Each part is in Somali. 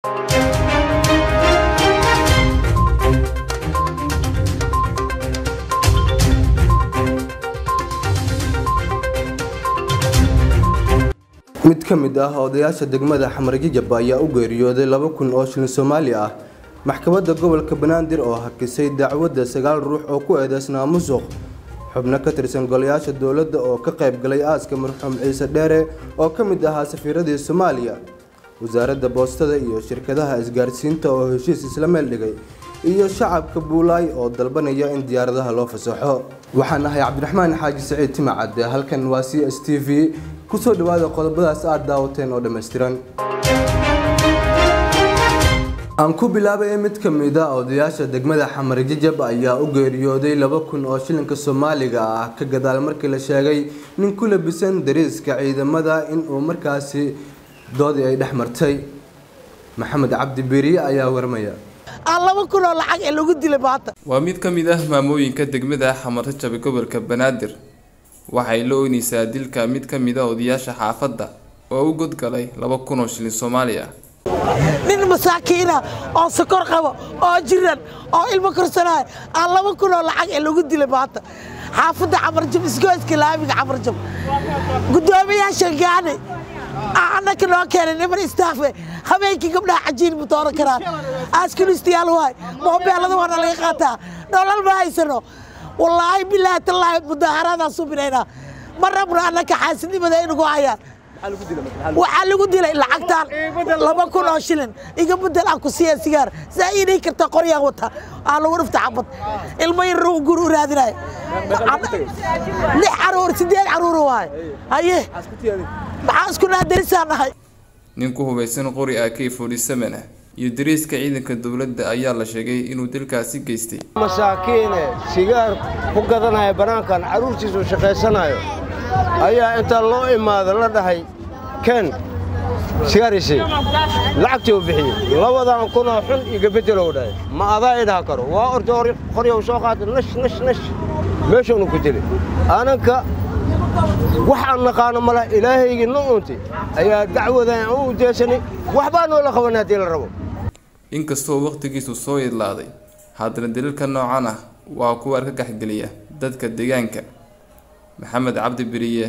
mid ka mid ah odayaasha degmada xamarjijab ayaa u geeriyooday laba kun oo shilin soomaali ah maxkamadda gobolka banaadir oo hakisay dacwadda sagaal ruux oo ku eedeysnaa musuq xubno ka tirsan golayaasha dowladda oo ka qayb galay aaska marxuum ciise dheere oo ka mid ahaa safiiradii soomaaliya wasaaradda boostada iyo shirkadaha isgaarsiinta oo heshiis isla meel dhigay iyo shacabka buulaay oo dalbanaya in diyaaradaha loo fasaxo waxaan ahay cabdiraxmaan xaaji saciid timacadde halkan waa c s t v kusoo dhawaada qodobadaas aad daawateen oo dhammaystiran aan ku bilaabay mid ka mid a odayaasha degmada xamar jajab ayaa u geeriyooday laba kun oo shilinka soomaaliga ah ka gadaal markii la sheegay nin ku labisan dariiska ciidamada inuu markaasi doodii ay dhex martay maxamed cabdi beriye ayaa warmaya aan laba kun oo lacag ee lagu dilay maanta waa mid ka mid ah maamooyinka degmada xamarrajab ee gobolka banaadir waxay la oynaysaa dilka mid ka mid a odayaasha xaafadda oo u godgalay laba kun oo shilin soomaali ah nin masaakiina oo sokor qabo oo jiran oo ilmo korsanaayo aan laba kun oo lacag ee lagu dilay maanta xaafadda camarjab isgoyska laamiga camarjab guddoomiyaasha gaani annaka noo keenay niman istaafe habeenkii gabdhaha cajiin ma dooran karaan askunistayaal waay moobeelada waana laga qaataa nolol ma haysano wallaahi bilaahi tallaahi mudaaharaadaan subinaynaa ma rabno annaka xaasidnimada inugu hayaan waxaa lagu dilay lacagtaan laba kun oo shilin iga bedel aan ku siiya sigaar saa iinay karta qoryaan wata aa lagu dhifta xabad ilmo yar guri u raadinaya lix caruur sideed caruur waay haye maxaa isku naadarisaan nahay nin ku hubaysan qori a k forty seven ah iyo dariiska ciidanka dowladda ayaa la sheegay inuu dilkaasi geystay masaakiine sigaar ku gadanaya bannaankan carruurtiisu shaqaysanayo ayaa intaa loo imaada la dhahay ken sigaarisi lacagtii u bixiyey labadan kunoo xun iga beddelow dhahay ma adaa idhaha karo waa orta hor qoryow soo qaata nash nash nash meeshuunu ku dilay ananka waxaan naqaano mala ilaahaygii no untay ayaa dacwadan u ujeesanay waxbaa noola qabanay haddii la rabo inkastoo wakhtigiisu soo idlaaday haddana daliilka noocan ah waa kuwa argagaxgeliya dadka deegaanka maxamed cabdi beriye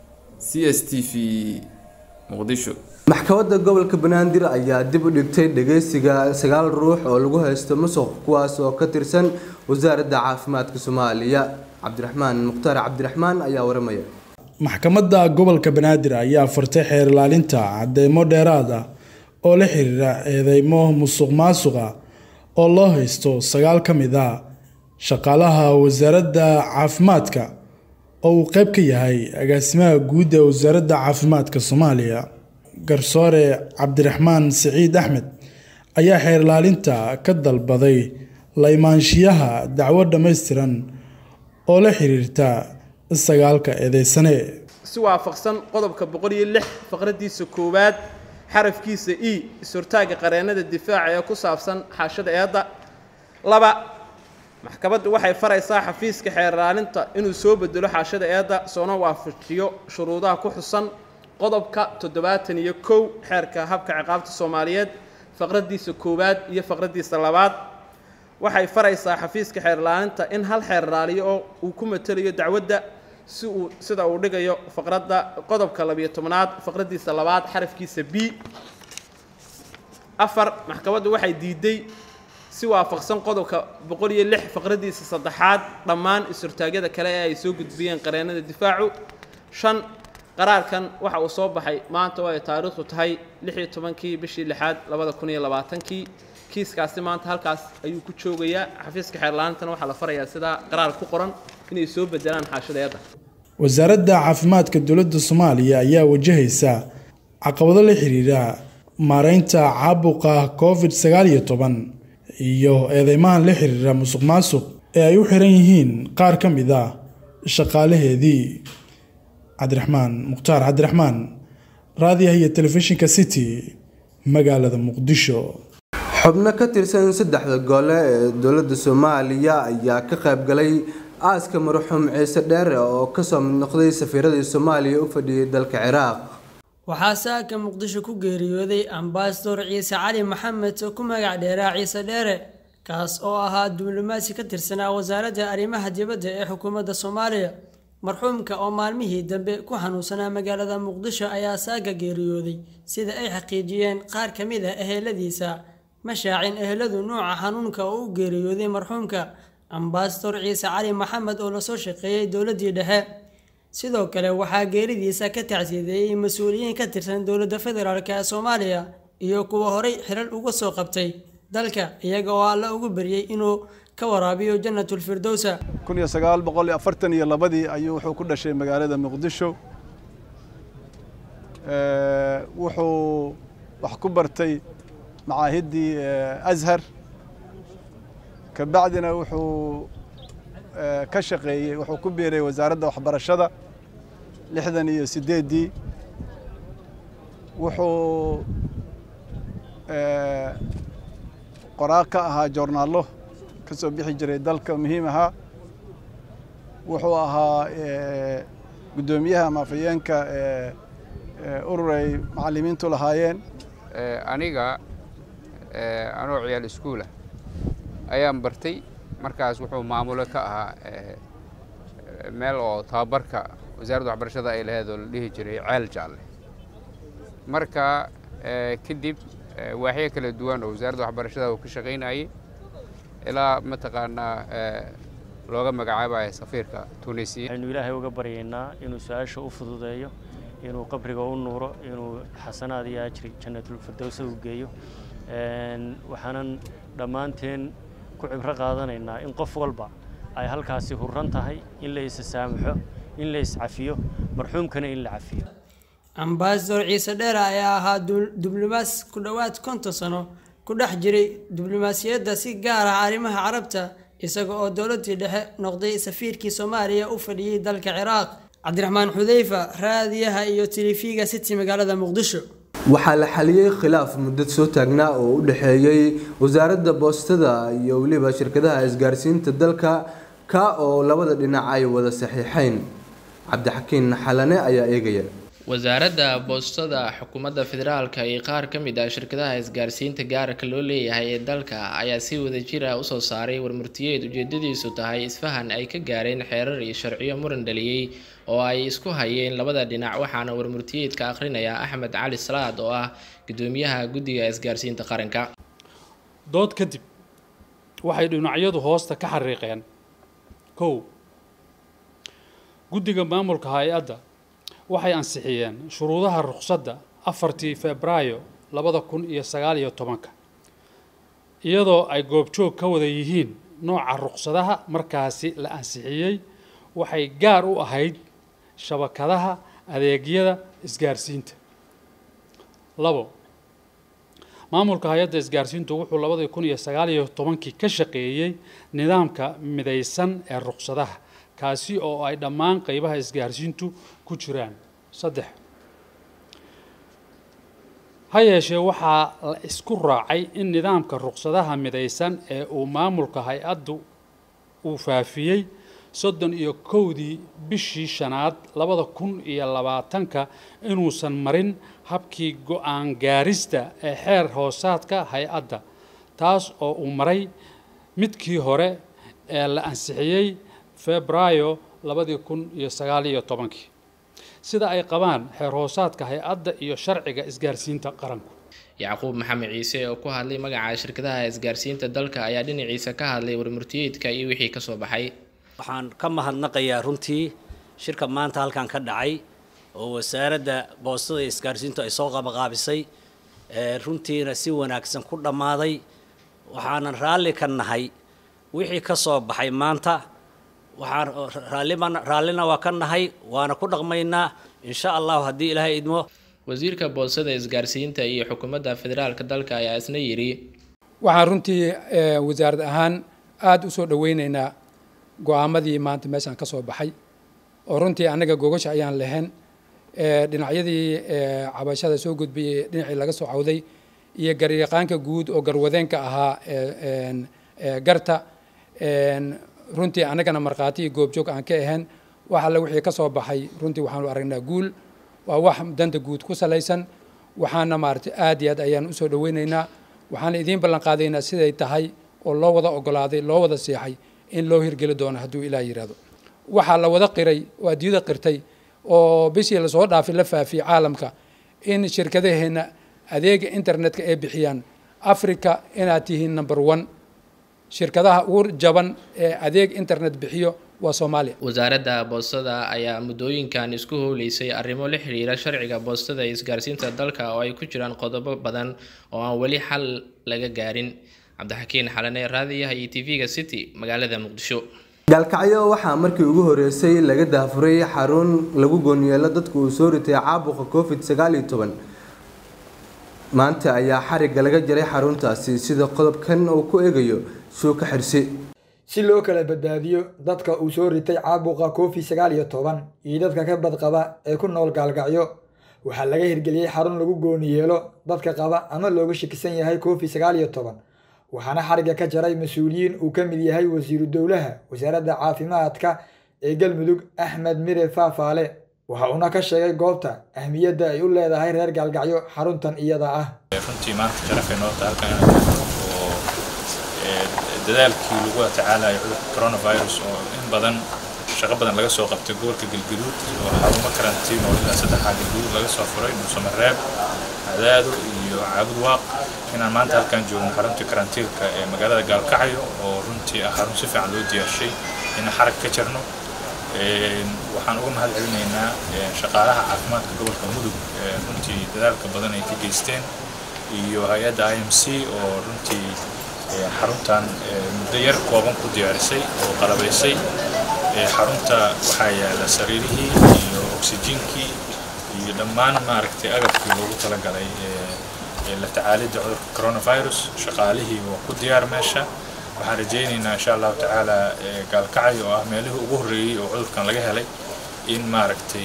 c s t v muqdisho maxkamadda gobolka banaadir ayaa dib u dhigtay dhageysiga sagaal ruux oo lagu haysto musuq kuwaas oo ka tirsan wasaaradda caafimaadka soomaaliya cabdiraxmaan mukhtaar cabdiraxmaan ayaa waramaya maxkamadda gobolka banaadir ayaa fartay xeer ilaalinta cadeymo dheeraad ah oo la xiriira eedeymo musuq maasuqa oo loo haysto sagaal ka mid a shaqaalaha wasaaradda caafimaadka oo uu qayb ka yahay agaasimaha guud ee wasaaradda caafimaadka soomaaliya garsoore cabdiraxmaan siciid axmed ayaa xeer ilaalinta ka dalbaday la imaanshiyaha dacwo dhammaystiran oo la xiriirta sagaalka eedeysane si waafaqsan qodobka boqol iyo lix faqradiisa koowaad xarafkiisa e is-hortaagga qareennada difaaca ee ku saabsan xaashada eedda laba maxkamaddu waxay faraysaa xafiiska xeer ilaalinta inuu soo bedelo xaashada eedda soona waafajiyo shuruudaha ku xusan qodobka toddobaatan iyo kow xeerka habka ciqaabta soomaaliyeed faqradiisa koowaad iyo faqradiisa labaad waxay faraysaa xafiiska xeer ilaalinta in hal xeer ilaaliyo oo uu ku matelayo dacwadda si uu sida uu dhigayo faqradda qodobka labiyo tobnaad faqradiisa labaad xarafkiisa b afar maxkamaddu waxay diiday si waafaqsan qodobka boqol iyo lix faqradiisa saddexaad dhammaan is-hortaagyada kale ee ay soo gudbiyeen qareennada difaacu shan qaraarkan waxa uu soo baxay maanta oo ay taariikhdu tahay lix iyo tobankii bishii lixaad labada kun iyo labaatankii kiiskaasi maanta halkaas ayuu ku joogayaa xafiiska xeerlaantana waxaa la farayaa sidaa qaraar ku qoran inay soo bedelaan xaashadeeda wasaaradda caafimaadka dowladda soomaaliya ayaa wajahaysa caqabado la xiriira maareynta caabuqa covid sagaal iyo toban iyo eedeymahan la xiriira musuq maasuq ee ay u xiran yihiin qaar ka mid ah shaqaalaheedii cabdiraxmaan mukhtaar cabdiraxmaan raadiyaha iyo telefishinka city magaalada muqdisho xubno ka tirsan saddexda gole ee dowladda soomaaliya ayaa ka qayb galay aaska marxuum ciise dheere oo kasoo mid noqday safiiradii soomaaliya u fadhiyay dalka ciraaq waxaa saaka muqdisho ku geeriyooday ambasador ciise cali maxamed oo ku magac dheeraa ciise dheere kaas oo ahaa diblomaasi ka tirsanaa wasaaradda arrimaha dibadda ee xukuumadda soomaaliya marxuumka oo maalmihii dambe ku xanuunsanaa magaalada muqdisho ayaa saaga geeriyooday sida ay xaqiijiyeen qaar ka mid ah eheladiisa ma shaacin eheladu nuuca xanuunka oo u geeriyooday marxuumka ambasador ciise cali maxamed oo lasoo shaqeeyey dowladdii dhexe sidoo kale waxaa geeridiisa ka tacsiideeyey mas-uuliyiin ka tirsan dowladda federaalk ee soomaaliya iyo kuwa horay xilal uga soo qabtay dalka iyaga oo alla ugu baryey inuu ka waraabiyo janatulfirdowsa kun iyo sagaal boqol iyo afartan iyo labadii ayuu wuxuu ku dhashay magaalada muqdisho wuxuu wax ku bartay macaahiddii ashar ka bacdina wuxuu ka shaqeeyey wuxuu ku biiray wasaaradda waxbarashada lixdan iyo siddeeddii wuxuu qoraa ka ahaa joornaallo ka soo bixi jiray dalka muhiim ahaa wuxuu ahaa guddoomiyaha maafayeenka urur ay macallimiintu lahaayeen aniga anoo ciyaal iskuulah ayaan bartay markaas wuxuu maamulo ka ahaa meel oo tababarka wasaaradda waxbarashada ay laheed oo la dhihi jiray ceel jaalle marka kadib waaxyo kala duwan oo wasaaradda waxbarashada uu ka shaqaynayay ilaa mataqaanaa looga magacaabayo safiirka tunisiya waxaynu ilaahay uga baryaynaa inuu su-aasha u fududeeyo inuu qabriga u nuuro inuu xasanaad iyo ajri jannatulfirdowsa u geeyo waxaanan dhammaanteen ku cibro qaadanaynaa in qof walba ay halkaasi hurran tahay in la isa saamaxo in la iscafiyo marxuumkana in la cafiyo ambasador ciise dheere ayaa ahaa diblomaas ku dhowaad konton sano ku dhex jiray diblomaasiyadda si gaar ah arrimaha carabta isaga oo dowladdii dhexe noqday safiirkii soomaaliya u fadhiyey dalka ciraaq cabdiraxmaan xudeyfa raadiyaha iyo tilifiga city magaalada muqdisho waxaa la xaliyey khilaaf muddad soo taagnaa oo u dhexeeyey wasaaradda boostada iyo weliba shirkadaha isgaarsiinta dalka ka oo labada dhinac ay wada saxiixeen cabdixakiin xalane ayaa eegaya wasaaradda boostada xukuumadda federaalka iyo qaar ka mid ah shirkadaha isgaarsiinta gaarka loo leeyahay ee dalka ayaa si wadajir ah usoo saaray warmurtiyeed ujeedadiisu tahay isfahan ay ka gaareen xeerar iyo sharciyo muran dhaliyey oo ay isku hayeen labada dhinac waxaana warmurtiyeedka akhrinaya axmed cali salaad oo ah gudoomiyaha guddiga isgaarsiinta qaranka dood kadib waxay dhinacyadu hoosta ka xariiqeen kow guddiga maamulka hay-adda waxay ansixiyeen shuruudaha ruqsadda afartii febraayo labada kun iyo sagaal iyo tobanka iyadoo ay goobjoog ka wada yihiin nooca ruqsadaha markaasi la ansixiyey waxay gaar u ahayd shabakadaha adeegyada isgaarsiinta labo maamulka hay-adda isgaarsiintu wuxuu labadii kun iyo sagaal iyo tobankii ka shaqeeyey nidaamka midaysan ee ruqsadaha kaasi oo ay dhammaan qeybaha isgaarsiintu ku jiraan saddex ha yeeshee waxaa la isku raacay in nidaamka ruqsadaha midaysan ee uu maamulka hay-addu uu faafiyey soddon iyo kowdii bishii shanaad labada kun iyo labaatanka inuusan marin habkii go-aan gaarista ee xeer hoosaadka hay-adda taas oo uu maray midkii hore ee la ansixiyey febraayo labadii kun iyo sagaal iyo tobankii sida ay qabaan xeer hoosaadka hay-adda iyo sharciga isgaarsiinta qaranku yacquub maxamed ciise oo ku hadlay magaca shirkadaha isgaarsiinta dalka ayaa dhinaciisa ka hadlay warmurtiyeedka iyo wixii kasoo baxay waxaan ka mahadnaqayaa runtii shirka maanta halkan ka dhacay oo wasaaradda boostada iyo isgaarsiintu ay soo qabaqaabisay runtiina si wanaagsan ku dhammaaday waxaanan raalli ka nahay wixii ka soo baxay maanta waxaan raallima raallina waa ka nahay waana ku dhaqmaynaa insha allahu haddii ilaahay idmo wasiirka boostada isgaarsiinta iyo xukuumadda federaalka dalka ayaa isna yidhi waxaan runtii wasaarad ahaan aada u soo dhoweyneynaa go-aamadii maanta meeshaan ka soo baxay oo runtii annaga gogasha ayaan lahayn dhinacyadii cabashada soo gudbiyey dhinacii laga soo cawday iyo garyaqaanka guud oo garwadeenka ahaa garta runtii annagana markhaati iyo goobjoog aan ka ahayn wax alle wixii ka soo baxay runtii waxaanu aragnaa guul waa wax danta guud ku salaysan waxaana maaragtay aad iyo aad ayaan usoo dhaweynaynaa waxaana idiin ballan qaadaynaa siday tahay oo loo wada ogolaaday loo wada seexay in loo hirgeli doono hadduu ilaah yidhaahdo waxaa la wada qiray oo adduunyada qirtay oo bishii lasoo dhaafay la faafiyey caalamka in shirkadaheenna adeega internetka ay bixiyaan africa inaad tihiin number one shirkadaha ugu jaban ee adeeg internet bixiyo waa soomaaliya wasaaradda boostada ayaa muddooyinkan isku howleysay arrimo la xiriira sharciga boostada iyo isgaarsiinta dalka oo ay ku jiraan qodobo badan oo aan weli xal laga gaarin cabdixakiin xalane raadiyaha iyo tv-ga city magaalada muqdisho gaalkacyo waxaa markii ugu horeysay laga daafuray xarun lagu goonyeelo dadka uu soo ritay caabuqa covid sagaal iyo toban maanta ayaa xarigga laga jaray xaruntaasi sida qodobkan uu ku eegayo suuka xirsi si loo kala badbaadiyo dadka uu soo ritay caabuqa covid sagaal iyo toban iyo dadka ka badqaba ee ku nool gaalgacyo waxaa laga hirgeliyey xarun lagu gooni yeelo dadka qaba ama looga shakisan yahay covid sagaal iyo toban waxaana xarigga ka jaray mas-uuliyiin uu ka mid yahay wasiiru dowlaha wasaaradda caafimaadka ee galmudug axmed mire faafaale waxa uuna ka sheegay goobta ahmiyadda ay u leedahay reer gaalgacyo xaruntan iyada ah runtii maanta sharafay noo tahay halkan inaan joogno oo dadaalkii lagu tacaalayo cudurka coronavirus oo in badan shaqo badan laga soo qabtay gobolka galgaduud oo xarumo karantiin oo ilaa saddexaa galgaduud laga soo furay nuusamareeb cadaado iyo caabud waaq inaan maanta halkan joogno xaruntii karantiilka ee magaalada gaalkacyo oo runtii ah xarun si fiican loo diyaarshay inaan xarag ka jarno waxaan uga mahad celinaynaa shaqaalaha caafimaadka gobolka mudug runtii dadaalka badan ay ka geysteen iyo hay-adda i m c oo runtii xaruntan muddo yar kooban ku diyaarisay oo qalabaysay xarunta waxaa yaala sariirihii iyo oksijiinkii iyo dhammaan maaragtay agabkii loogu talagalay la tacaalidda cudurka coronavirus shaqaalihii waa ku diyaar meesha waxaan rajaynaynaa insha allahu tacaala gaalkacyo oo ah meelihii ugu horreeyey oo cudurkan laga helay in maaragtay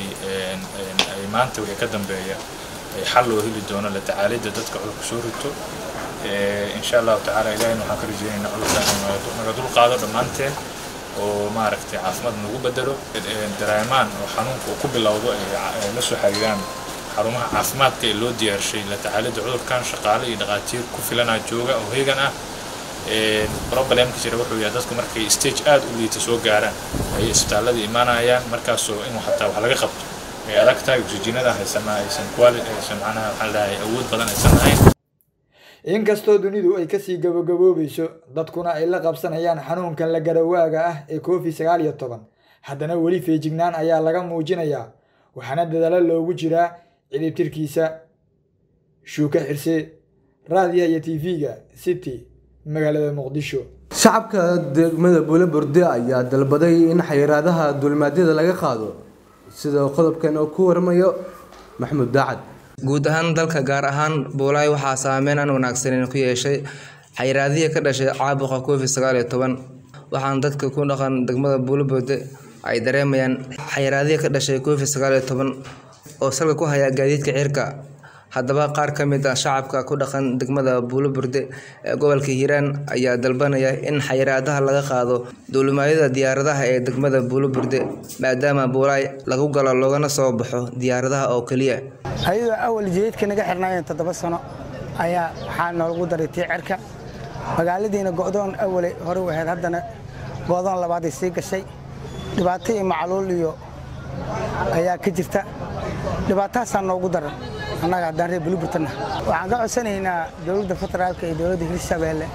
ay maanta wixii ka dambeeya xal loo heli doono la tacaalidda dadka cudurka soo rito insha allahu tacaala ilahina waxaan ka rajaynaynaa cudurkan inuu naga dul qaado dhammaanteen oo maaragtay caafimaad nagu bedelo dareemaan oo xanuunka uu ku bilowdo ay la soo xiriiraan xarumaha caafimaadka ee loo diyaarshay la tacaalidda cudurkan shaqaale iyo dhaqaatiir ku filanaa jooga oo heegan ah problemka jira wuxuu yahay dadku markay stage aad u liita soo gaaraan ayay isbitaalada imaanayaan markaasoo in xataa wax laga qabto ay adag tahay oksijiinada haysana aysan quality aysan macnaha waxaan leeyahay awood badan aysan lahayn inkastoo dunidu ay kasii gabagaboobayso dadkuna ay la qabsanayaan xanuunkan la garawaaga ah ee covid sagaal iyo toban haddana weli feejignaan ayaa laga muujinayaa waxaana dadaalo loogu jiraa cidibtirkiisa shuuka xirse raadiyaha iyo tv-ga city magaalada muqdisho shacabka degmada buulaburde ayaa dalbaday in xayiraadaha duulimaadyada laga qaado sida qodobkan oo ku waramayo maxamuud daacad guud ahaan dalka gaar ahaan buulaay waxaa saameyn aan wanaagsaneyn ku yeeshay xayiraadihii ka dhashay caabuqa covid sagaal iyo toban waxaana dadka ku dhaqan degmada buulaburde ay dareemayaan xayiraadihii ka dhashay covid sagaal iyo toban oo salka ku haya gaadiidka cirka haddaba qaar ka mid ah shacabka ku dhaqan degmada buulaburde ee gobolka hiiraan ayaa dalbanaya in xayiraadaha laga qaado duulimaadyada diyaaradaha ee degmada buulaburde maadaama buulaay lagu galo loogana soo baxo diyaaradaha oo keliya ayadoo awal jidadka naga xirnaayeen toddoba sano ayaa waxaa noolagu daray tii cerka magaaladiina go'doon awalay hore u ahayd haddana go'doon labaaday sii gashay dhibaato iyo macluul iyo ayaa ka jirta dhibaatahaasaa noogu daran annaga haddaan reer buliburtana waxaan ka codsanaynaa dowladda federaalka iyo dowladda hirshabeelle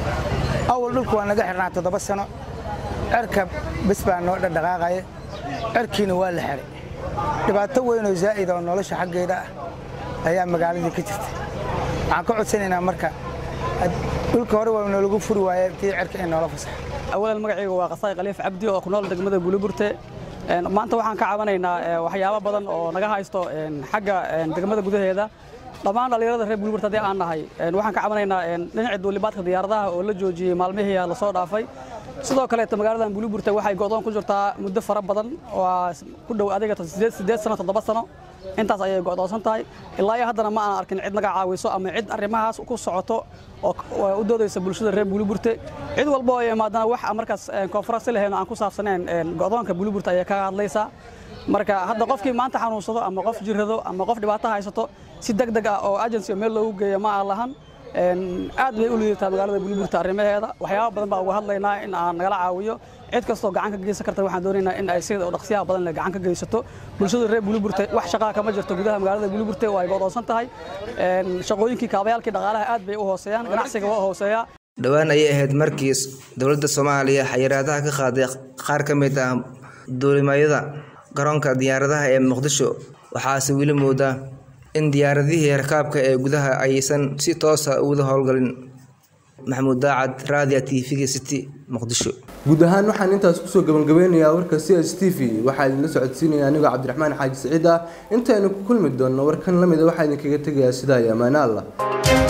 awal dhulku waa naga xirnaa toddoba sano cerka bes baa noo dhadhaqaaqaya cerkiina waa la xiray dhibaato weyn oo zaa'id oo nolosha xaggeeda ah ayaa magaaladii ka jirta waxaan ka codsanaynaa marka dhulka hore waa noolagu furi waaye tii cerka in noola fasaxa awalan magacayga waa qasaay khaliif cabdi oo ku nool degmada buliburte maanta waxaan ka cabanaynaa waxyaabo badan oo naga haysto xagga degmada gudaheeda dhammaan dhallinyarada reer buliburte haddii aan nahay waxaan ka cabanaynaa dhinaca duulibaadka diyaaradaha oo la joojiyey maalmihii lasoo dhaafay sidoo kaleeto magaaladan buliburte waxay go'doon ku jirtaa muddo fara badan oo ku dhow adiga sideed sano toddoba sano intaas ayay go'doonsan tahay ilaa iyo haddana ma aan arkin cid naga caawiso ama cid arrimahaas ku socoto oo u doodaysa bulshada reer buliburte cid walba oo imaadana wax markaas konfaransi lahayn aan ku saabsaneen go'doonka buliburte ayay kaga hadlaysaa marka hadda qofkii maanta xanuunsado ama qof jirrado ama qof dhibaato haysato si deg deg ah oo agency meel loogu geeyo ma aan lahan aad bay u liidataa magaalada buliburta arrimaheeda waxyaaba badan baa uga hadlaynaa in aan nagala caawiyo cid kastoo gacan ka geysan karta waxaan doonaynaa in ay sida dhaqsiyaha badan leh gacan ka geysato bulshada reer buliburta wax shaqaa kama jirto gudaha magaalada buliburta waa ay go'doonsan tahay shaqooyinkii kaabayaalkii dhaqaalaha aad bay u hooseeyaan ganacsiga waa hooseeyaa dhowaan ayay ahayd markii dowladda soomaaliya xayiraadaha ka qaaday qaar ka mid ah duulimaayada garoonka diyaaradaha ee muqdisho waxaase weli moodaa in diyaaradihii rakaabka ee gudaha aysan si toosa uga howlgalin maxamuud daacad raadiya t v-ga city muqdisho guud ahaan waxaan intaas kusoo gabangabeynayaa warka c s t v waxaa idinla socodsiinaya anigoo cabdiraxmaan xaaji siciid ah intaynu ku kulmi doonno warkan lamida waxaa idinkaga tegayaa sidaa iyo ammaane allah